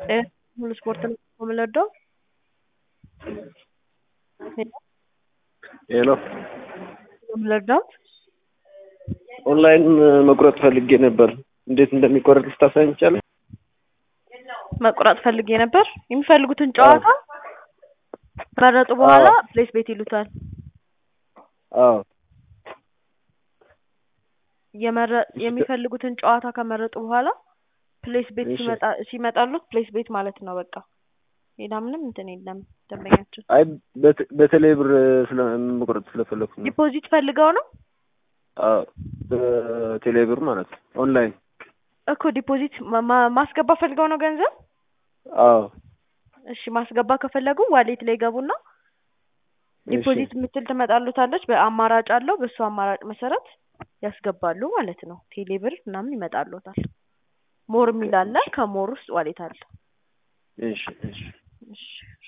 ሙሉ ስፖርት ነው የምንወደው። ሄሎ የምንወደው ኦንላይን መቁረጥ ፈልጌ ነበር። እንዴት እንደሚቆረጥ ልታሳይኝ ይቻላል? መቁረጥ ፈልጌ ነበር። የሚፈልጉትን ጨዋታ ከመረጡ በኋላ ፕሌስ ቤት ይሉታል። አዎ የመረ- የሚፈልጉትን ጨዋታ ከመረጡ በኋላ ፕሌስ ቤት እሺ። ሲመጣ ሲመጣሉት ፕሌስ ቤት ማለት ነው። በቃ ሌላ ምንም እንትን የለም። ደንበኛችን አይ በተ- በተለይ ብር ስለ መቁረጥ ስለፈለኩ ነው። ዲፖዚት ፈልገው ነው አዎ በቴሌ ብር ማለት ነው። ኦንላይን እኮ ዲፖዚት ማ- ማ- ማስገባ ፈልገው ነው ገንዘብ። አዎ እሺ ማስገባ ከፈለጉ ዋሌት ላይ ገቡና ዲፖዚት የምትል ትመጣሉታለች። በአማራጭ አለው። በእሱ አማራጭ መሰረት ያስገባሉ ማለት ነው። ቴሌ ብር ምናምን ይመጣሉታል። ሞር የሚል አለ። ከሞር ውስጥ ዋሌት አለ። እሺ እሺ እሺ